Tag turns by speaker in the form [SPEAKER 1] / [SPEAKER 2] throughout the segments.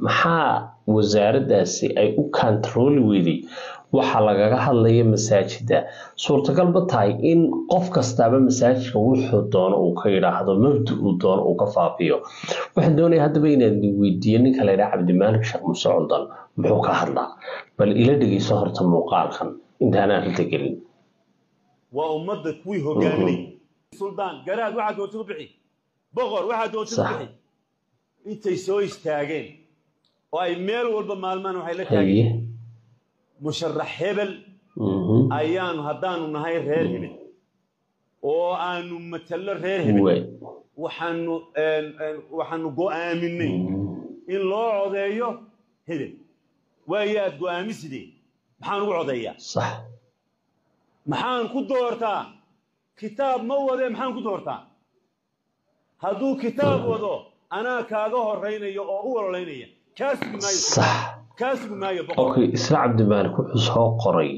[SPEAKER 1] maxaa wasaaraddaasi ay u kantarooli weyday waxaa lagaga hadlaya masaajida suurtagal ma tahay in qof kastaaba masaajidka wuxuu doono uu ka yidhaahdo mabda uu doono uu ka faafiyo waxaan doonaya haddaba inaad weydiiyo ninka la yidhaha cabdimaalik sheekh muuse cundan muxuu ka hadlaa bal ila dhegeyso horta muuqaalkan intaana arrinta gelin
[SPEAKER 2] waa ummadda kuwii hogaaminay suldaan garaad waxaa doonta u bixi boqor waxaa doonta u
[SPEAKER 1] Sax.
[SPEAKER 2] bixi intay soo istaageen oo ay meel walba maalmaan waxay la
[SPEAKER 1] haye
[SPEAKER 2] taageen musharax hebel
[SPEAKER 1] Mhm.
[SPEAKER 2] ayaanu haddaanu nahay reer hebel oo aanu matallo reer hebel
[SPEAKER 1] Waay.
[SPEAKER 2] waxaanu een, een, waxaanu go'aaminay
[SPEAKER 1] Mhm.
[SPEAKER 2] in loo codeeyo hebel waayaad go'aamisidee maxaan ugu codeeyaa
[SPEAKER 1] sax
[SPEAKER 2] maxaan ku doortaa kitaab ma wade maxaan ku doortaa hadduu kitaab wado anaa kaaga horaynayo oo u ololaynaya kaa sugi maayo
[SPEAKER 1] sax
[SPEAKER 2] kaa sugi maayo boqor
[SPEAKER 1] okay isla cabdimaalik wuxuu soo qoray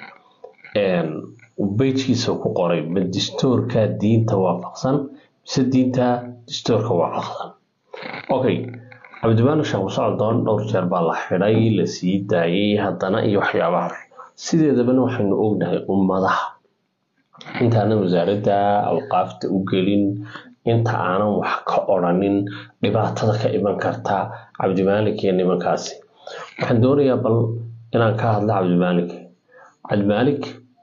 [SPEAKER 1] een, bejkiisa ku qoray ma distoorka diinta waafaqsan mise diinta distoorka waafaqsan okay cabdimaalik sheekh musocdoon dhowr jeer baa la xidhay la sii daayay haddana iyo waxyaabaha sideedabana waxaynu ognahay ummadaha intaanan wasaaradda awqaafta u gelin inta aanan wax ka odhanin dhibaatada ka iman karta cabdimaalik iyo nimankaasi waxaan doonayaa bal inaan ka hadla cabdimaalik cabdimaalik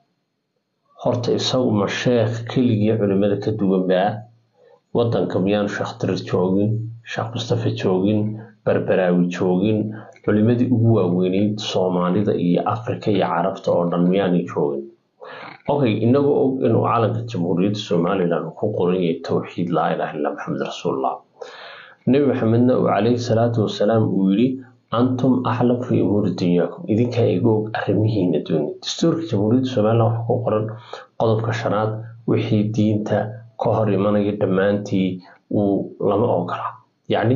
[SPEAKER 1] horta isagu ma sheekh keligii culimada ka duwan baa wadanka miyaanu sheekh dirir joogin sheekh mustafa joogin berberaawi joogin culimadii ugu waaweyneyd soomaalida iyo afrika iyo carabta oo dhan miyaanay joogin okay inagoo og inuu calanka jamhuuriyadda somalilan uu ku qoran yahay towxiid laa ilaha illa maxamed rasuulullah nebi maxamedna uu calayhi salaatu wasalaam uu yidhi antum aclam fi umuuri dunyaakum idinkaa iga og arrimihiina dunya dastuurka jamhuuriyadda somalilan waxaa ku qoran qodobka shanaad wixii diinta ka hor imanaya dhammaantii uu lama ogola yacni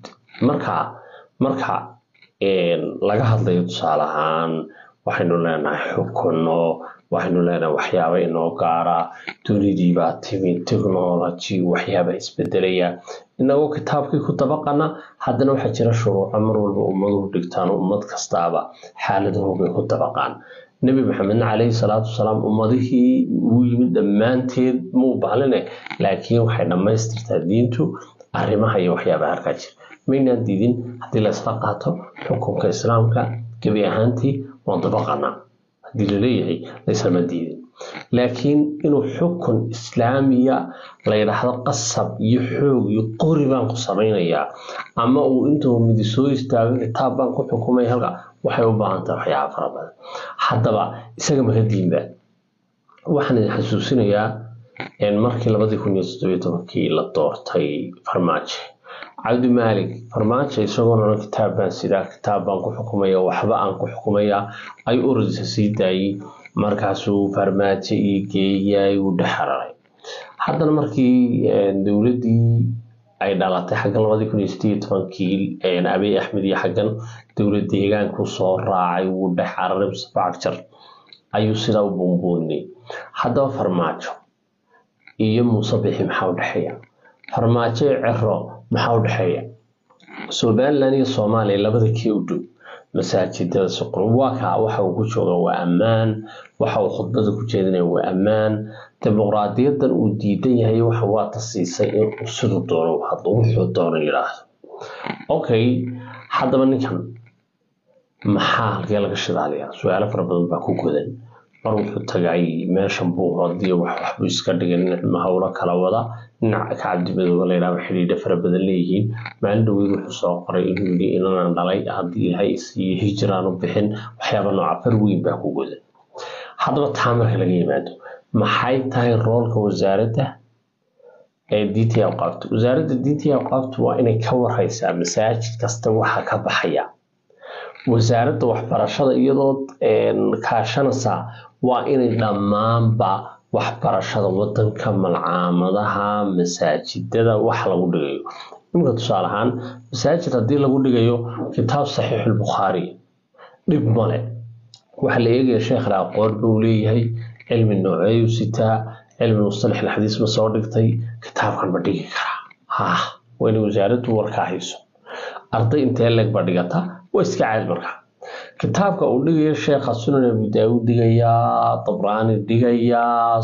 [SPEAKER 1] marka marka een, laga hadlayo tusaale ahaan waxaynu leenahay xukunno waxaynu leenahay waxyaaba inoo gaara dunidii baa timi technology waxyaaba isbedelaya inagoo kitaabkii ku dabaqana haddana waxaa jira shuruuco mar walba ummaduhu dhigtaan ummad kastaaba xaaladahooday ku dabaqaan nebi maxamedna calayhi salaatu wasalaam ummadihii uu yimid dhammaanteed muu baaline laakiin waxay dhammaystirtaa diintu arrimaha iyo waxyaabaha halkaa jira maynaan diidin haddii la isla qaato xukunka islaamka gebi ahaantii waan dabaqanaa haddii laleeyahay laysama diidin laakiin inuu xukun islaamiya la yidhaahdo qasab iyo xoog iyo qori baan ku samaynayaa ama uu intuu midi soo istaago kitaab baan ku xukumay halka waxay u baahan tahay waxyaaba fara badan haddaba isaga maka diinba waxaan idin xasuusinayaa een, markii labadii kun iyo toddobiyo tobankii la doortay farmaajo cabdi maalik farmaajo isagoon odhan kitaab baan sidaa kitaab baan ku xukumaya waxba aan ku xukumaya ayuu urudisa sii daayey markaasuu farmaajo ii geeyay uu dhexararay haddana markii een, dowladdii ay dhalatay xaggan labadii kun iyo sideed iyo tobankii een, abiy axmed iyo xaggan dowlad deegaanku soo raacay wuu dhex cararay mustafa cagjar ayuu sidaa u buunbuuninay haddaba farmaajo iyo muuse bixi maxaa u dhexeeya farmaajo iyo cero maxaa u dhexeeya somalilan iyo soomaaliya labada kii u dhow masaajidada suqur waa kaa waxa uu ku jooga waa ammaan waxa uu khudbada ku jeedinaya waa ammaan dimuqraadiyadan uu diidan yahay waxa waa tasiisay in uu siduu doono u hadlo wuxuu doono yidhaahdo okay haddaba ninkan maxaa halkee laga shidaaliyaa su-aalo fara badan baa ku godan mar wuxuu tagay meeshan buu hodiyo wax waxbuu iska dhigay nin cilmo howlo kala wada dhinaca ka cabdimadooba layidhaha xidhiidha fara badan leeyihiin maalin dhaweyd wuxuu soo qoray inuu yidhi inanan dhalay haddii ilaahay isiiyo hijiraan u bixin waxyaaba nooca far weyn baa ku godan haddaba taa marka laga yimaado maxay tahay roolka wasaaradda ee diinta iyo awqaafta wasaaradda diinta iyo awqaafta waa inay ka warhaysaa masaajid kasta waxa ka baxaya wasaaradda waxbarashada iyadoo een, kaashanaysa waa inay dhammaanba waxbarashada wadanka malcaamadaha masaajidada wax lagu dhigayo iminka tusaale ahaan masaajid haddii lagu dhigayo kitaab saxiixulbukhaari dhib male waxaa la eegaya sheekhna aqoon buu leeyahay cilmi nooceeyu sitaa cilmi mustalax alxadiis ma soo dhigtay kitaabkan ma dhigi karaa ha waa inay wasaaraddu warkaa hayso arday intee leeg baa dhigata waa iska caadi marka kitaabka uu dhigayo sheekha sunan abi daawud dhigayaa dabraani dhigayaa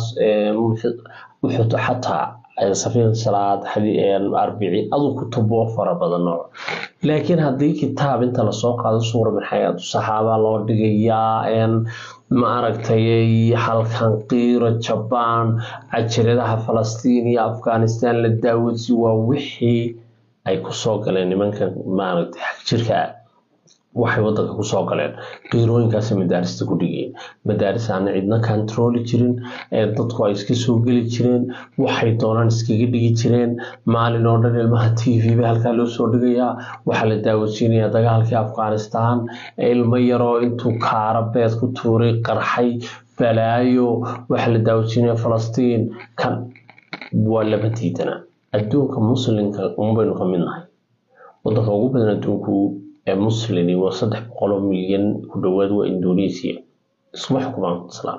[SPEAKER 1] wuxuu xataa safiin salaad arbici aduu kutubo fara badan nooc laakiin haddii kitaab inta lasoo qaado suura min xayaatu saxaaba loo dhigayaa ma aragtay halkan qiiro jabaan cajaladaha falastiin iyo afghanistan la daawadsi waa wixii ay kusoo galeen nimanka maaragtay xagjirka ah waxay wadanka kusoo galeen qiirooyinkaas madaarista ku dhigeen madaaris aana cidna kantarooli jirin dadku ay iska soo geli jireen waxay doonaan iskaga dhigi jireen maalin oo dhan ilmaha t v ba halkaa loo soo dhigayaa waxaa la daawadsiinayaa dagaalkii afghanistan ilmo yaroo intuu kaara beed ku tuuray qarxay balaayo waxaa la daawadsiinaya falastiin kan waa lama diidana adduunka muslimka unbaynu ka mid nahay wadanka ugu badan adduunku ee muslimi waa saddex boqoloo milyan ku dhowaad waa indonesia iskuma xukumaan islaam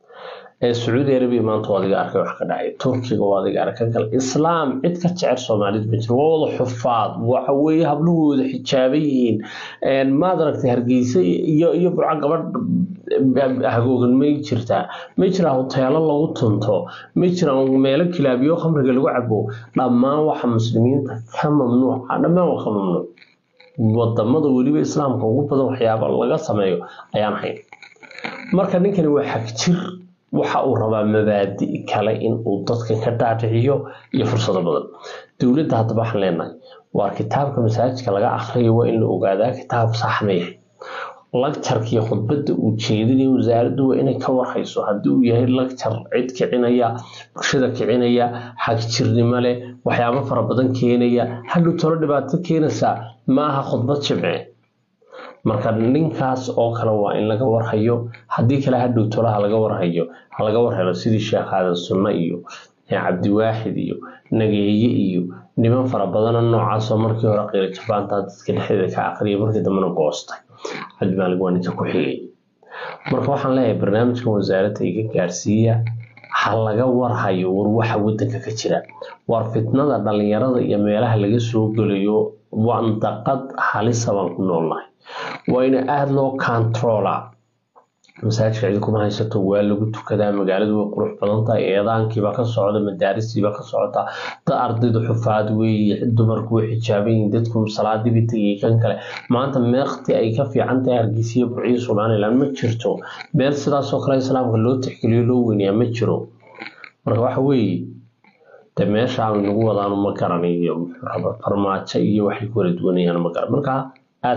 [SPEAKER 1] ee sacuudi arabiya maanta waa adiga arkay wax ka dhacay turkiga waa adiga arkay kale islaam cid ka jecel soomaalida ma jiro waa wada xufaad waxa weeye habluhooda xijaaban yihiin maad aragtay hargeysa iyo iyo burco gabadh hagoogan may jirtaa may jiraan hoteelo lagu tunto may jiraan meelo kilaabiyo khamriga lagu cabo dhammaan waxa muslimiinta ka mamnuuca dhammaan waa ka mamnuuc wadamada weliba islaamka ugu badan waxyaaba laga sameeyo ayaan hayn marka ninkani waa xagjir waxa uu rabaa mabaadi kale in uu dadka ka dhaadhiciyo iyo fursado badan dowladda haddaba waxaan leenahay waa kitaabka masaajidka laga akhriyo waa in la ogaadaa kitaab sax ma yahay lagjarka iyo khudbadda uu jeedinayo wasaaraddu waa inay ka warhayso haddii uu yahay lagjar cid kicinaya bulshada kicinaya xagjirnimo leh waxyaabo fara badan keenaya hadhow tolo dhibaato keenaysaa ma aha khudbad jimce marka ninkaas oo kale waa in laga warhayo haddii kale hadhow tolo halaga warhayo halaga warhelo sidii sheekh aadan sunno iyo cabdiwaaxid iyo nageeye iyo niman fara badana noocaasoo markii hore qiiro jabaanta dadka dhexdeeda ka aqriya markii dambena goostay cabdimaalig waa ninka ku xigay marka waxaan leeyahay barnaamijkan wasaaradda iga gaarsiiya ha laga warhayo war waxa wadanka ka jira war fitnada dhalinyarada iyo meelaha laga soo gelayo wandaqad halisa baan ku noolnahay waa in aada loo controla masaajidka cidi kuma haysato waa lagu tukadaa magaaladu way qurux badan tahay eedaankiibaa ka socda madaaristiibaa ka socota dad ardaydu xufaad weeye dumarku way xijaaban yihiin dadku salaadiiba tegayay kan kale maanta meekti ay ka fiican tahay hargeysiya burciyo somaliland ma jirto meel sidaasoo kale islaamka loo tixgeliyo loo weynayaa ma jiro marka waxa weeye de meesha aanu nagu wadaanu ma garanayo farmaajo iyo waxay ku wala duwanayaan ma garan marka